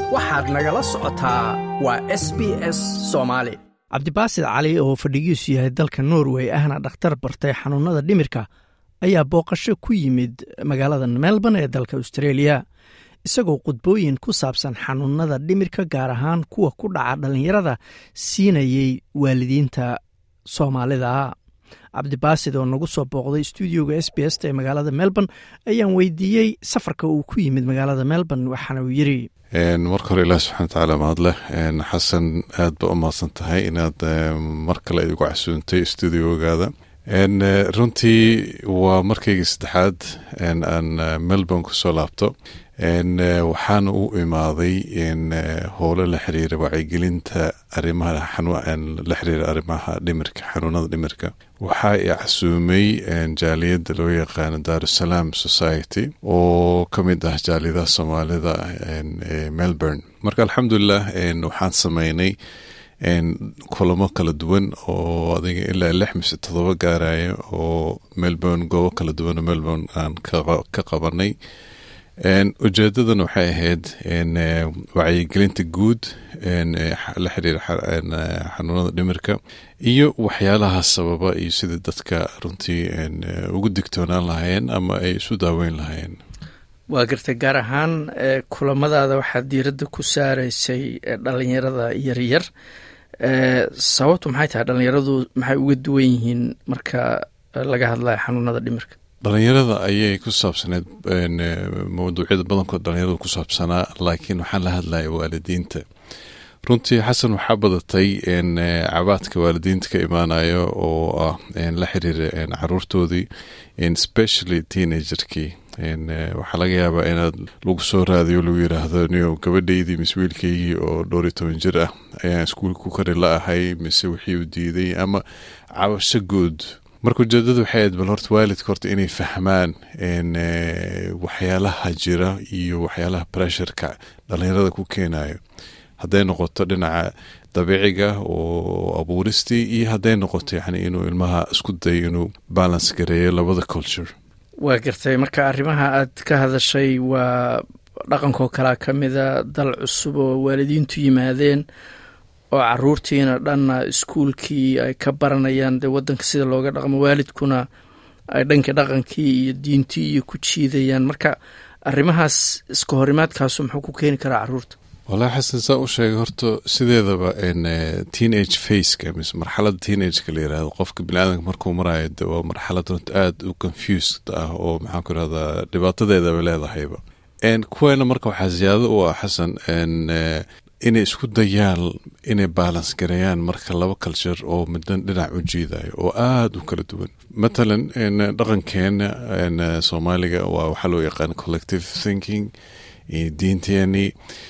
waxaad nagala socotaa waa s b s soomaali cabdibaasid cali oo fadhigiisu yahay dalka norway ahna dhakhtar bartay xanuunada dhimirka ayaa booqasho ku yimid magaalada melbourne ee dalka australia isagoo khudbooyin ku saabsan xanuunada dhimirka gaar ahaan kuwa ku dhaca dhallinyarada siinayey waalidiinta soomaalida cabdibaasid oo nagu soo booqday stuudioga s b s ee magaalada melbourne ayaan weydiiyey safarka uu ku yimid magaalada melbourne waxaana uu yiri marka hore ilaah subxana watacaala mahadleh xasan aad ba u mahadsan tahay inaad mar kale igu casuuntay stuudiogaada runtii waa markaygii saddexaad aan melbourne kusoo laabto waxaana u imaaday howlo la xiriira wacyigelinta arimaha la xiriira arrimaha dhimirka xanuunada dhimirka waxaa i casuumay jaaliyadda loo yaqaano darusalaam society oo ka mid ah jaaliyadaha soomaalida ee melbourne marka alxamdulilah waxaan sameynay kulamo kala duwan oo adiga ilaa lix mise todoba gaaraya oo melbourne goobo kala duwan oo melbourne aan ka qabanay ujeedadan waxay ahayd wacyigelinta guud la xiriira xanuunada dhimirka iyo waxyaalaha sababa iyo sida dadka runtii ugu digtoonaan lahaayeen ama ay isu daaweyn lahaayeen waa gartay gaar ahaan kulamadaada waxaad diiradda ku saaraysay dhalinyarada yaryar sababtu maxay tahay dhalinyaradu maxay uga duwan yihiin marka laga hadlayo xanuunada dhimirka dhalinyarada ayay ku saabsaneed mawduucyada badankood dhalinyarada ku saabsanaa laakiin waxaan la hadlaya waalidiinta runtii xasan waxaa badatay cabaadka waalidiinta ka imaanayo oo ah la xiriira caruurtoodii specially teenagerkii waxaa laga yaabaa inaad lagu soo raadiyo lagu yiraahdo niyo gabadhaydii mise wiilkaygii oo dhowr iyo toban jir ah ayaan iskuulka ku kari la ahay mise wixii u diiday ama cabasho guud marka ujeedada waxay ahayd bal horta waalidka horta inay fahmaan waxyaalaha jira iyo waxyaalaha pressureka dhalinyarada ku keenayo hadday noqoto dhinaca dabiiciga oo abuuristii iyo hadday noqoto yani inuu ilmaha isku dayo inuu balance gareeyo labada culture waa gartay marka arrimaha aad ka hadashay waa dhaqankoo kalea ka mida dal cusub oo waalidiintu yimaadeen oo caruurtiina dhanna iskuulkii ay ka baranayaan dee wadanka sida looga dhaqmo waalidkuna ay dhanka dhaqankii iyo diintii iyo ku jiidayaan marka arrimahaas iska horimaadkaasu muxuu ku keeni karaa caruurta walahi xasan saa u sheegay horta sideedaba teenage faceka mise marxalada teenageka la yirahdo qofka biniaadanka markuu marayo de waa marxalad runta aada u confused ah oo maxaan ku irahdaa dhibaatadeedaba leedahayba kuweena marka waxaa ziyaado u ah xasan inay isku dayaan inay balance gareeyaan marka laba culture oo middan dhinac u jiidayo oo aada u kala duwan matalan dhaqankeena soomaaliga waa waxaa loo yaqaan collective thinking iyo diinteeni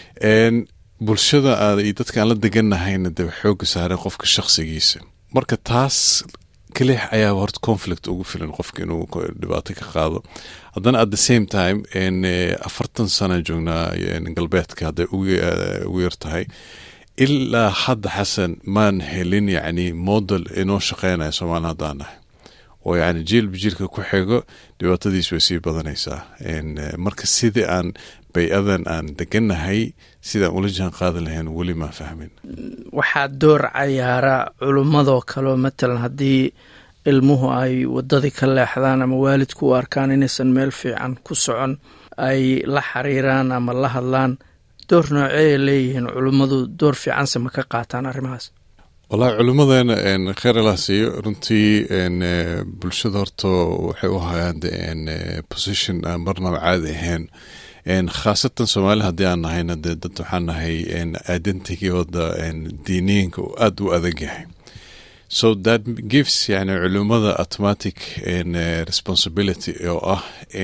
bulshada aad iyo dadka aan la deganahayna dee xooga saareen qofka shakhsigiisa marka taas kalix ayaa horta conflict ugu filan qofka inuu dhibaato ka qaado haddana at the same time afartan sana joognaa galbeedka hadday ugu yar tahay ilaa hadda xasan maan helin yacni model inoo shaqeynaya soomaali haddaan nahay oo yacni jiilba jiilka ku xigo dhibaatadiis way sii badanaysaa marka sidii aan bay-adan aan deganahay sidaan ula jaan qaadi lahayn weli maa fahmin waxaa door cayaara culummadoo kaleo matalan haddii ilmuhu ay wadadii ka leexdaan ama waalidku u arkaan inaysan meel fiican ku socon ay la xiriiraan ama la hadlaan door nooceeya leeyihiin culummadu door fiicanse ma ka qaataan arrimahaas wallahi culimmadeena kheer allah siiyo runtii bulshada horta waxay u hayaan position aan marnaba caadi ahayn khaasatan soomaali haddii aan nahayna dee dad waxaan nahay identigooda diiniyiinka uu aada u adag yahay so that gives yani culimada automatic responsibility oo ah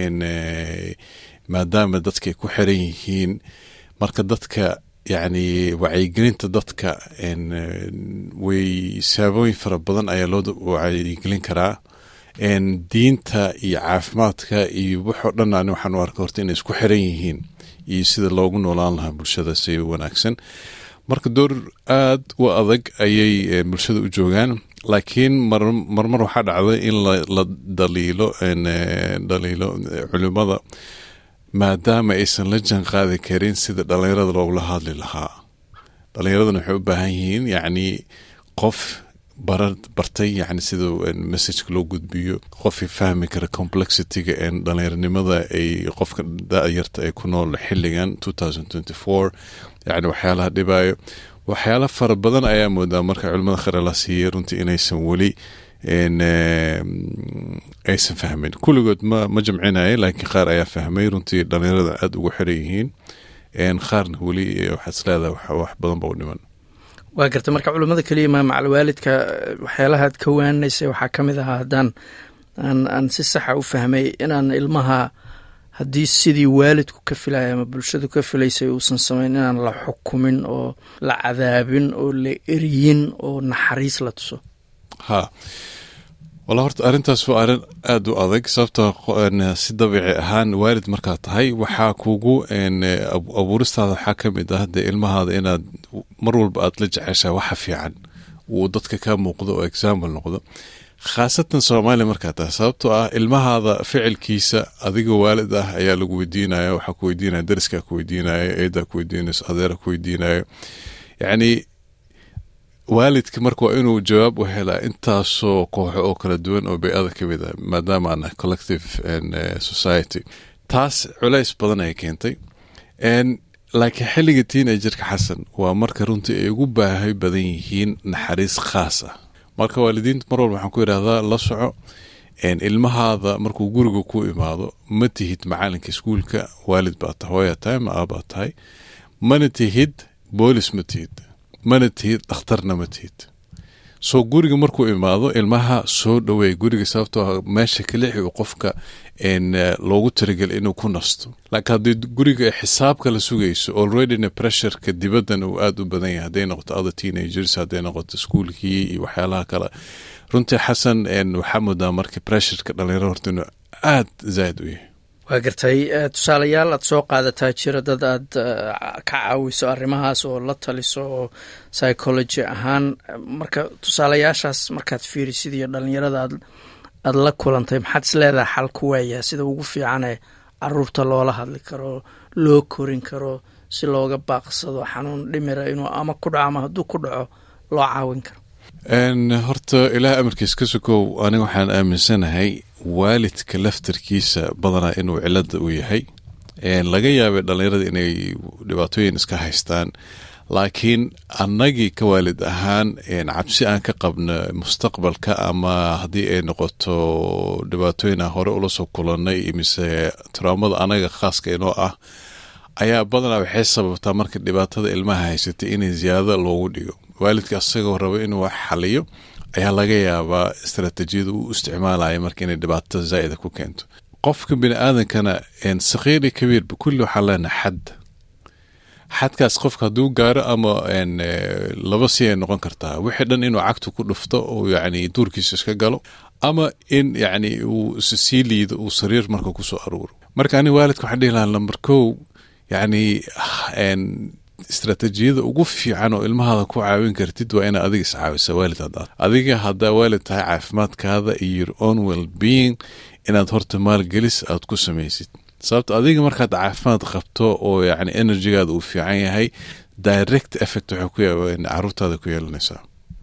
maadaama dadkay ku xiran yihiin marka dadka yacni wacyigelinta dadka way saabooyin fara badan ayaa loo wacyigelin karaa diinta iyo caafimaadka iyo waxoo dhan ani waxaan u arka horta inay isku xiran yihiin iyo sida loogu noolaan lahaa bulshada si wanaagsan marka door aada u adag ayay bulshada u joogaan laakiin marmar waxaa dhacda in la daliilo dhaliilo culimada maadaama aysan la jaan qaadi karin sida dhallinyarada loogula hadli lahaa dhallinyaradana waxay u baahan yihiin yacni qof bara bartay yani sida messageka loo gudbiyo qofkii fahmi kara complexityga ee dhallinyaranimada ay qofka da-yarta ay ku nool xilligan yani waxyaalaha dhibayo waxyaala fara badan ayaa moodaa marka culimada khare la siiyey runtii inaysan weli aysan fahmin kulligood ma ma jamcinaya laakiin qaar ayaa fahmay runtii dhallinyarada aada ugu xiran yihiin qaarna weli waxaad isleedahay wax badan ba u dhiman waa garta marka culummada keliya ma macalwaalidka waxyaalahaad ka waaninaysay waxaa ka mid ahaa haddaan aan aan si saxa u fahmay inaan ilmaha haddii sidii waalidku ka filaya ama bulshadu ka filaysay uusan samayn inaan la xukumin oo la cadaabin oo la eriyin oo naxariis la tuso ha walla horta arrintaas waa arrin aada u adag sababto si dabiici ahaan waalid markaad tahay waxaa kugu abuuristaada waxaa ka mid ah dee ilmahaada inaad mar walba aad la jeceshaa waxa fiican uu dadka ka muuqdo oo example noqdo khaasatan soomaaliya markaa tahay sababtoo ah ilmahaada ficilkiisa adigoo waalid ah ayaa lagu weydiinaya waxaa ku weydiinaya dariskaa ku weydiinaya eedaa ku weydiinayso adeera ku weydiinayo yacni waalidka marka waa inuu jawaab u helaa intaasoo kooxo oo kala duwan oo bay-ada ka mid ah maadaama aan collective society taas culays badan ay keentay laakiin xilliga teenagerka xasan waa marka runtii ay ugu baahay badan yihiin naxariis khaas ah marka waalidiinta mar walba waxaan ku yidhahdaa la soco ilmahaada markuu guriga ku imaado ma tihid macalinka iskuulka waalid baa tahay hooyaa tahay ma aabaa tahay mana tihid boolis ma tihid mana tihid dhakhtarna ma tihid soo guriga markuu imaado ilmaha soo dhaweey guriga sababtoo meesha kalixi uu qofka loogu talagelay inuu ku nasto laakiin haddii guriga xisaab kala sugayso alreadyna pressureka dibaddan uu aada u badan yahay hadday noqoto other teenagers hadday noqoto iskuolkii iyo waxyaalaha kale runtii xasan waxaa moodaa marka pressureka dhalinyaro horta inuu aada zaaid u yahay waa gartay tusaalayaal aad soo qaadataa jira dad aad ka caawiso arrimahaas oo la taliso oo psychology ahaan marka tusaalayaashaas markaad fiirisid iyo dhalinyarada aad aada la kulantay maxaad is leedahay xal ku waayaa sida ugu fiicanee caruurta loola hadli karo loo korin karo si looga baaqsado xanuun dhimira inuu ama ku dhaco ama hadduu ku dhaco loo caawin karo horta ilaah amarkiis ka sokow aniga waxaan aaminsanahay waalidka laftarkiisa badanaa inuu cilada u yahay laga yaabay dhalinyarada inay dhibaatooyin iska haystaan laakiin annagii ka waalid ahaan cabsi aan ka qabno mustaqbalka ama haddii ay noqoto dhibaatooyin aan hore ula soo kulannay mise taraamada anaga khaaska inoo ah ayaa badanaa waxay sababtaa marka dhibaatada ilmaha haysatay inay ziyaado loogu dhigo waalidka asagoo rabo inuu wax xaliyo ayaa laga yaabaa istaraatiijiyada uu isticmaalaya marka inay dhibaato zaa'ida ku keento qofka bini aadankana sakhiiri kabiirba kulli waxaa leenahay xad xadkaas qofka hadduu gaaro ama laba si ay noqon kartaa wixii dhan inuu cagtu ku dhufto oo yacni duurkiisa iska galo ama in yacni uu sii liido uu sariir marka kusoo aruuro marka ani waalidka waxaan dhihi lahaa lambar kow yacni istaraatiijiyada ugu fiican oo ilmahaada ku caawin kartid waa inaad adiga iscaawisa waalid haddaad adiga haddaa waalid tahay caafimaadkaada iyo your own well being inaad horta maalgelis aad ku samaysid sababto adiga markaad caafimaad qabto oo yacni enerjigaada uu fiican yahay direct effect waxay ku caruurtaada ku yeelanaysaa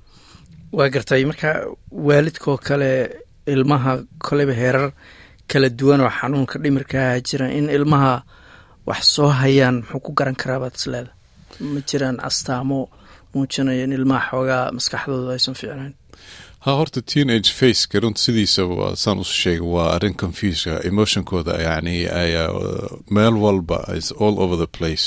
waa gartay marka waalidkoo kale ilmaha koleyba heerar kala duwan oo xanuunka dhimirkaaha jira in ilmaha wax soo hayaan muxuu ku garan karaa baad isleeda ma jiraan astaamo muujinaya in ilmaha xoogaa maskaxdooda aysan fiicnayn ha horta teenage faceka runta sidiisaba saan usu sheegay waa arrin confuska emotionkooda yani ayaa meel walba all over the place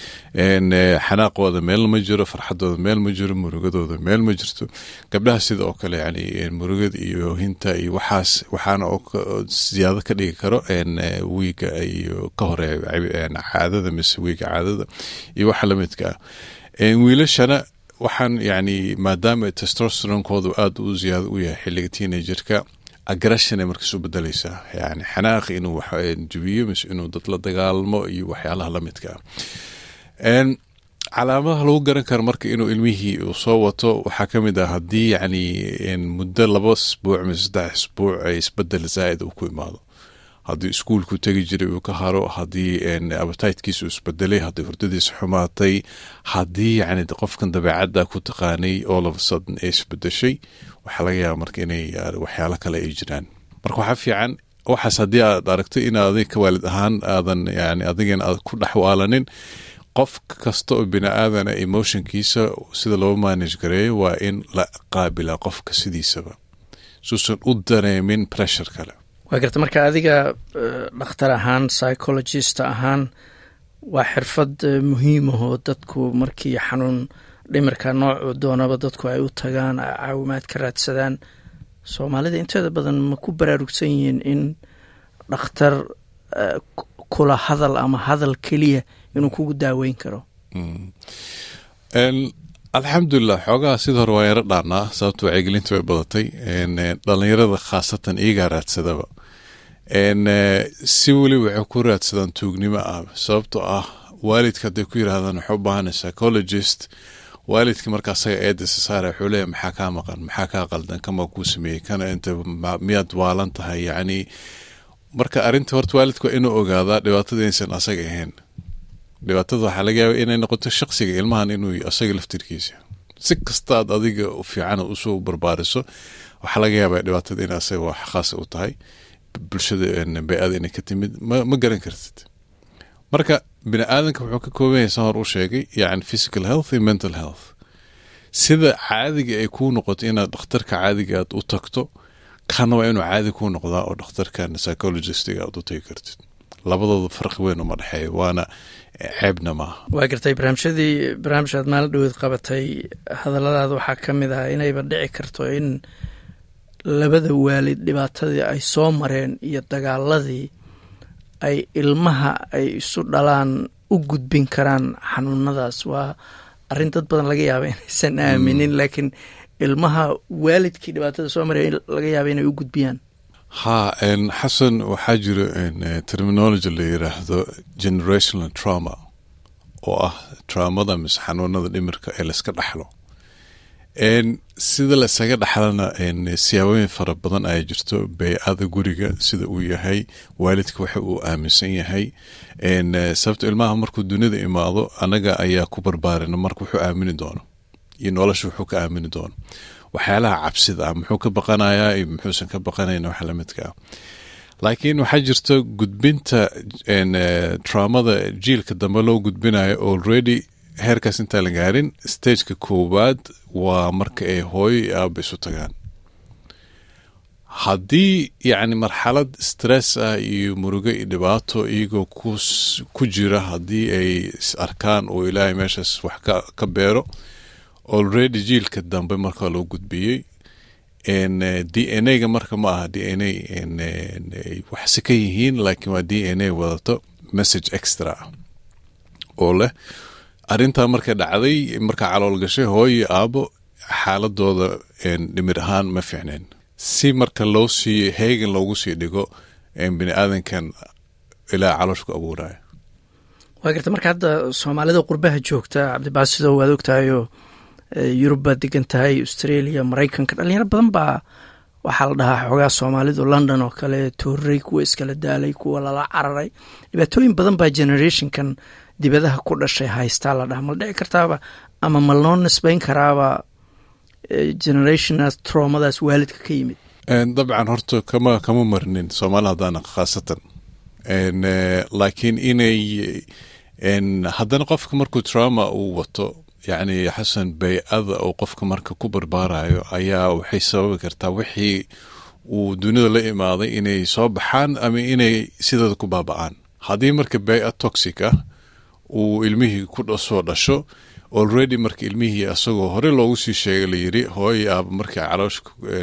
xanaaqooda meel ma jiro farxadooda meel ma jiro murugadooda meel ma jirto gabdhaha sida oo kale yani murugada iyo hinta iyo waxaas waxaana siyaado ka dhigi karo wiiga iyo ka hore caadada mise wiiga caadada iyo waxa lamidka ah wiilashana waxaan yani maadaama testosteronkoodu aada u ziyaado u yahay xiliga teenagerka aggression ay markaas u bedelaysaa yani xanaaqi inuu jubiyo mise inuu dad la dagaalmo iyo waxyaalaha lamidka ah calaamadaha lagu garan karo marka inuu ilmihii uu soo wato waxaa ka mid ah haddii yani muddo laba isbuuc mise saddex isbuuc ay isbedel zaa'id uu ku imaado haddii iskuulku tegi jiray uu ka haro haddii abataydkiisu isbedelay haddii hurdadiisa xumaatay haddii yani qofkan dabeecadda ku taqaanay all of a sudden ay isbedeshay waxaa laga yaaba marka inay waxyaalo kale ay jiraan marka waxaa fiican waxaas haddii aad aragto in adig ka waalid ahaan aadan yani adigan aad ku dhexwaalanin qof kasta oo bini aadana emotionkiisa sida loo manage gareeyo waa in la qaabila qofka sidiisaba suusan u dareemin pressure kale waa garta marka adiga dhakhtar ahaan psychologist ahaan waa xirfad muhiimahoo dadku markii xanuun dhimirka noocu doonaba dadku ay u tagaan caawimaad ka raadsadaan soomaalida inteeda badan ma ku baraarugsan yihiin in dhakhtar kula hadal ama hadal keliya inuu kugu daaweyn karo alxamdulilah xoogaha sida hore waa yaro dhaanaa sababto wacyigelinta way badatay dhalinyarada khaasatan iyagaa raadsadaba si weli waxay ku raadsadaan tuugnimo ah sababtoo ah waalidka hadday ku yiraahdaan waxay u baahanay psychologist waalidka marka asaga eedasa saara wuxuu leeyahy maxaa kaa maqan maxaa kaa qaldan kamaa kuu sameeyey kana inta miyaad waalan tahay yacni marka arrinta horta waalidka waa inuu ogaadaa dhibaatada inaysan asaga ahayn dhibaatada waxaa laga yaaba inay noqoto shaqsiga ilmahan inuu asaga laftirkiisa si kastaad adiga fiican usoo barbaariso waxaa laga yaaba dhibaatada in asaga wax khaasa u tahay bulshada bay-ada inay ka timid ma garan kartid marka bini aadanka wuxuu ka kooban yahay san hor u sheegay yani physical health iyo mental health sida caadiga ay kuu noqoto inaad dhakhtarka caadiga aad u tagto kana waa inuu caadi kuu noqdaa oo dhakhtarkan psychologistiga aad u tagi kartid labadooda farqi weyn uma dhexeeya waana ceebna maaha waa gartay barnaamijyadii barnaamij aad maalin dhaweed qabatay hadalladaada waxaa ka mid ah inayba dhici karto in labada waalid dhibaatadii ay soo mareen iyo dagaaladii ay ilmaha ay isu dhalaan u gudbin karaan xanuunadaas waa arrin dad badan laga yaaba inaysan aaminin laakiin ilmaha waalidkii dhibaatada soo maraya laga yaaba inay u gudbiyaan ha xasan waxaa jiro terminology la yiraahdo generational trauma oo ah traumada mise xanuunada dhimirka ee layska dhaxlo sida laysaga dhaxlana siyaabooyin fara badan ayaa jirto bey-ada guriga sida uu yahay waalidka waxa uu aaminsan yahay sababto ilmaha markuu dunida imaado anaga ayaa ku barbaarina marka wuxuu aamini doono iyo nolosha wuxuu ka aamini doono waxyaalaha cabsida ah muxuu ka baqanayaa iyo muxuusan ka baqanayn wax lamidka ah laakiin waxaa jirto gudbinta traumada jiilka dambe loo gudbinayo already heerkaas intaan la gaarin stageka koowaad waa marka ay hooyo iyo aaba isu tagaan haddii yacni marxalad stress ah iyo murugo iyo dhibaato iyagoo ku jira haddii ay is arkaan oo ilaahay meeshaas wax ka beero already jiilka dambe marka loo gudbiyey d n a ga marka ma aha d n a waxse ka yihiin laakiin waa d n a wadato message extra ah oo leh arrintaa markay dhacday markaa calool gashay hooyo aabo xaaladooda dhimir ahaan ma fiicneen si marka loo sii heegan loogu sii dhigo bini aadankan ilaa caloosh ku abuuraya waa garta marka hadda soomaalida qurbaha joogta cabdibaasido waad ogtahayoo yurub baad degan tahay australia maraykanka dhalinyaro badan baa waxaa la dhahaa xoogaa soomaalidu london oo kale toorey kuwa iskala daalay kuwa lala cararay dhibaatooyin badan baa generationkan dibadaha ku dhashay haystaa la dhaha mal dhici kartaaba ama ma loo nisbeyn karaaba generationaas troomadaas waalidka ka yimid dabcan horta kama kama marnin soomaali haddaana khaasatan laakiin inay haddana qofka markuu trauma uu wato yacni xasan bay-ada oo qofka marka ku barbaarayo ayaa waxay sababi kartaa wixii uu dunida la imaaday inay soo baxaan ama inay sidooda ku baaba-aan haddii marka bay-a toxic ah uu ilmihii ku soo dhasho already marka ilmihii asagoo hore loogu sii sheegay layiri hooyo aaba markay caloosh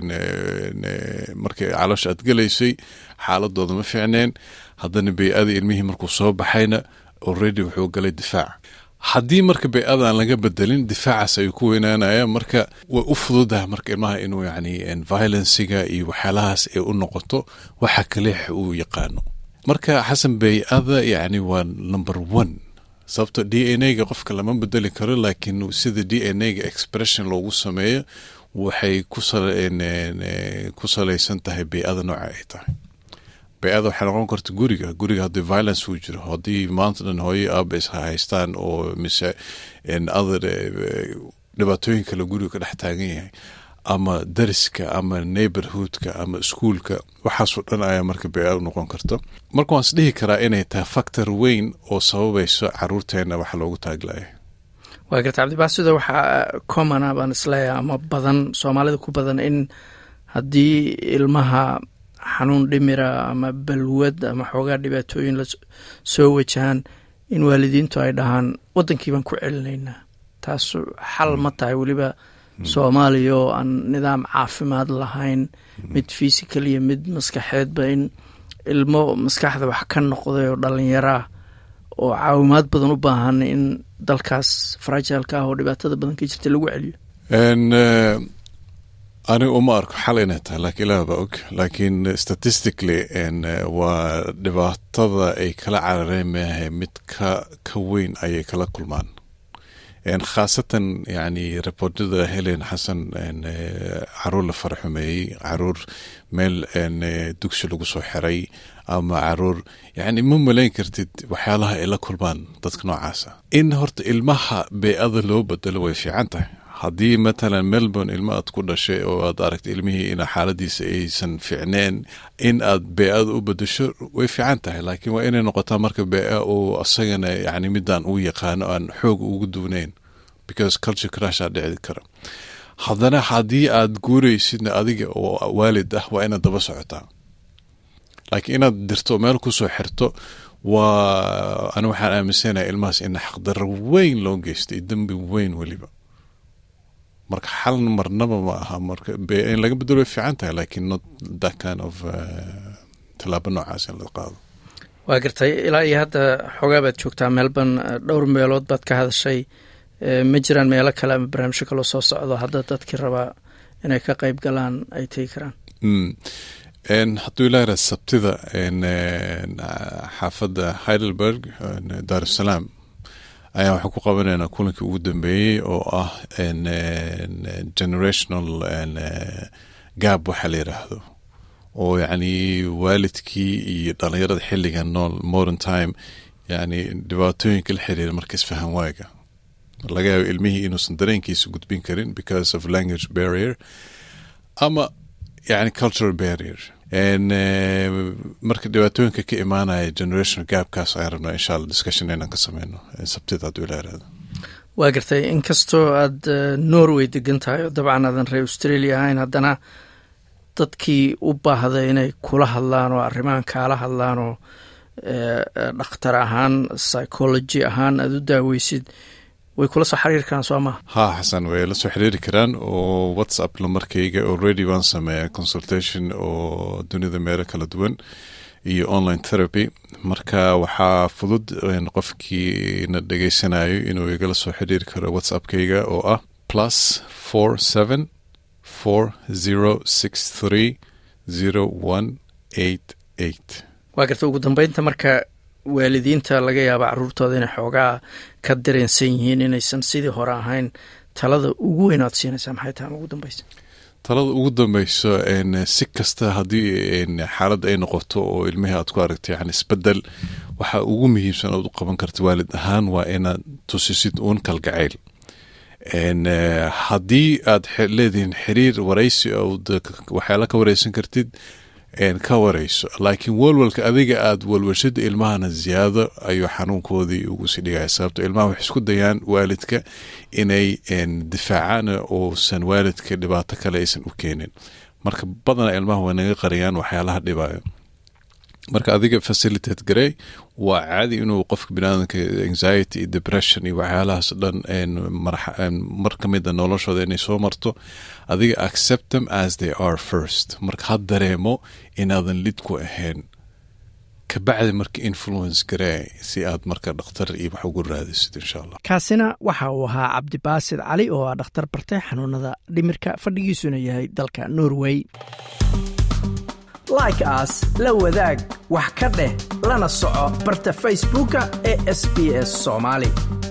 markay caloosh aad gelaysay xaaladooda ma fiicneen haddana bay-ada ilmihii markuu soo baxayna already wuxuu galay difaac haddii marka bay-ada aan laga bedelin difaacaas ayuu ku weynaanaya marka way u fududaha marka ilmaha inuu yani violenciga iyo waxyaalahaas ay u noqoto waxa kaleex uu yaqaano marka xasan bay-ada yani waa number one sababto d n a ga qofka lama bedeli karo laakiin sida d n a ga expression loogu sameeyo waxay ku salaysan tahay bay-ada nooca ay tahay bay-ada waxay noqon karta guriga guriga haddii violence uu jiro haddii maanta dhan hooyo aaba is haystaan oo mise other dhibaatooyin kale guriga ka dhex taagan yahay ama dariska ama neighborhoodka ama iskuolka waxaasoo dhan ayaa marka bay-ada noqon karta marka waan is dhihi karaa inay tahay factor weyn oo sababayso caruurteena waxa loogu taaglaya waa garta cabdibaasido waxaa commona baan isleeyahay ama badan soomaalida ku badan in haddii ilmaha xanuun dhimira ama balwad ama xoogaa dhibaatooyin la soo wajahaan in waalidiintu ay dhahaan waddankii baan ku celinaynaa taas xal ma tahay weliba soomaaliya oo aan nidaam caafimaad lahayn mid fysical iyo mid maskaxeedba in ilmo maskaxda wax ka noqday oo dhallinyaraa oo caawimaad badan u baahan in dalkaas farajaalka ah oo dhibaatada badan ka jirta lagu celiyo aniga uma arko xal inay tahay laakiin ilaah baa og laakiin statistically waa dhibaatada ay kala carareen maahay mid ka ka weyn ayay kala kulmaan khaasatan yani reportada helen xasan caruur la faraxumeeyey caruur meel dugsi lagu soo xiray ama caruur yani ma malayn kartid waxyaalaha ay la kulmaan dadka noocaasa in horta ilmaha bey-ada loo bedelo way fiican tahay haddii matalan melbourne ilmo aad ku dhashay oo aad aragta ilmihii in xaaladiisa aysan fiicneen in aad bee-ada u bedesho way fiican tahay laakiin waa inay noqotaa marka bee-a uu asagana yani midaan uu yaqaano aan xoog ugu duunayn because culture crashaa dhici kara haddana haddii aad guuraysidna adiga oo waalid ah waa inaad daba socotaa laakiin inaad dirto meel kusoo xirto waa ani waxaan aaminsanahay ilmahaas in xaqdarro weyn loo geystay dembi weyn weliba marka xal marnaba ma aha marka in laga bedelo way fiican tahay laakiin not that kind of tallaabo noocaas in la qaado waa gartay ilaa iyo hadda xoogaa baad joogtaa melbourne dhowr meelood baad ka hadashay ma jiraan meelo kale ama barnaamijyo kaloo soo socdo hadda dadkii rabaa inay ka qeyb galaan ay tegi karaan hadduu ilaa sabtida xaafadda heidelberg daar usalaam ayaa waxaan ku qabanaynaa kulankii ugu dambeeyey oo ah generational gab waxa la yiraahdo oo yacni waalidkii iyo dhalinyarada xilligan nool modern time yani dhibaatooyinka la xiriira marka isfahan waaga laga yaabo ilmihii inuusan dareenkiisa gudbin karin because of language barrier ama yani cultural barrier marka dhibaatooyinka ka imaanaya generational gapkaas ayaan rabnaa insha alla discussion inaan ka sameyno sabtida hadduu ilaa irahdo waa gartay inkastoo aada norway degan tahay oo dabcan aadan reer australia ahayn haddana dadkii u baahday inay kula hadlaan oo arrimahan kaala hadlaan oo dhakhtar ahaan psychology ahaan aada u daaweysid way kula soo xiriiri karaan soo maha ha xasan way la soo xiriiri karaan oo whatsapp lamarkayga already waan sameeya consultation oo dunida meelo kala duwan iyo online therapy marka waxaa fudud qofkii na dhegeysanayo inuu igala soo xiriiri karo whatsappkayga oo ah plus four seven four zero six three zero one eight eight waa garta ugu dambeynta marka waalidiinta laga yaaba caruurtooda inay xoogaa ka dareensan yihiin inaysan sidii hore ahayn talada ugu weyn aad siinaysaa maxay tahay ugu dambeysa talada ugu dambeyso si kasta haddii xaaladda ay noqoto oo ilmihii aad ku aragto yani isbedel waxa ugu muhiimsan ood u qaban karta waalid ahaan waa inaad tusisid uun kalgacayl haddii aad leedihiin xiriir waraysi waxyaala ka wareysan kartid ka wareyso laakiin walwalka adiga aada walwashada ilmahana ziyaado ayuu xanuunkoodii ugu sii dhigaya sababto ilmaha waxay isku dayaan waalidka inay difaacaan uusan waalidka dhibaato kale aysan u keenin marka badana ilmaha way naga qariyaan waxyaalaha dhibayo marka adiga facilitate garey waa caadi inuu qofka biniaadamka anxiety iyo depression iyo waxyaalahaas dhan mar ka mida noloshooda inay soo marto adiga accept them as they are first marka ha dareemo inaadan lid ku ahayn kabacdi marka influence garee si aad marka dhakhtar iyo wax ugu raadisid insha allah kaasina waxa uu ahaa cabdibaasid cali oo ah dhakhtar bartay xanuunada dhimirka fadhigiisuna yahay dalka norway like aas la wadaag wax ka dheh lana soco barta facebooka ee sb s soomaali